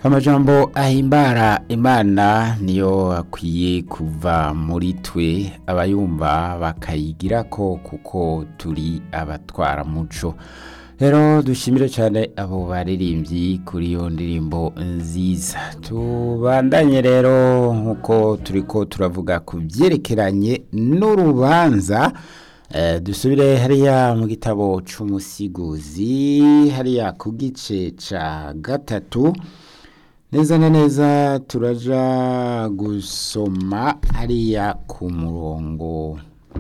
amajambo ahimbara imana niyo akwiye kuva muri twe abayumva bakayigirako kuko turi abatwara muco rero dushimire cyane abo baririmbyi kuri iyo ndirimbo nziza tubandanye rero nk'uko turi ko turavuga ku byerekeranye n'urubanza Eh, dusubire hariya mu gitabo c'umusiguzi hariya ku gice ca gatatu neza na neza turaja gusoma hariya ku murongo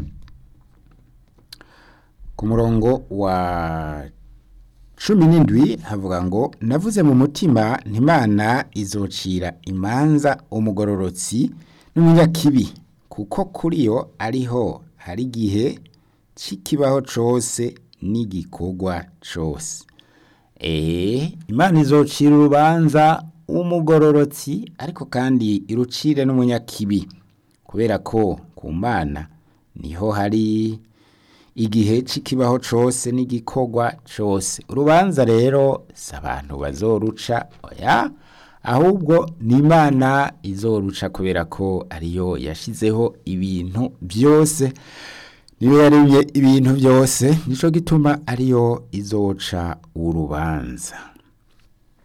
ku murongo wa cumi n'indwi havuga ngo navuze mu mutima ntimana izocira imanza umugororotsi n'umunyakibi kuko kuri yo ariho hari igihe c'ikibaho cose n'igikorwa cose eee imana izocira urubanza umugororotsi ariko kandi irucire n'umunyakibi kubera ko ku mana niho hari igihe c'ikibaho cose n'igikorwa cose urubanza rero si abantu bazoruca oya ahubwo ni imana izoruca kubera ko ariyo yashizeho ibintu byose niyo yaremye ibintu byose nico gituma ariyo izoca urubanza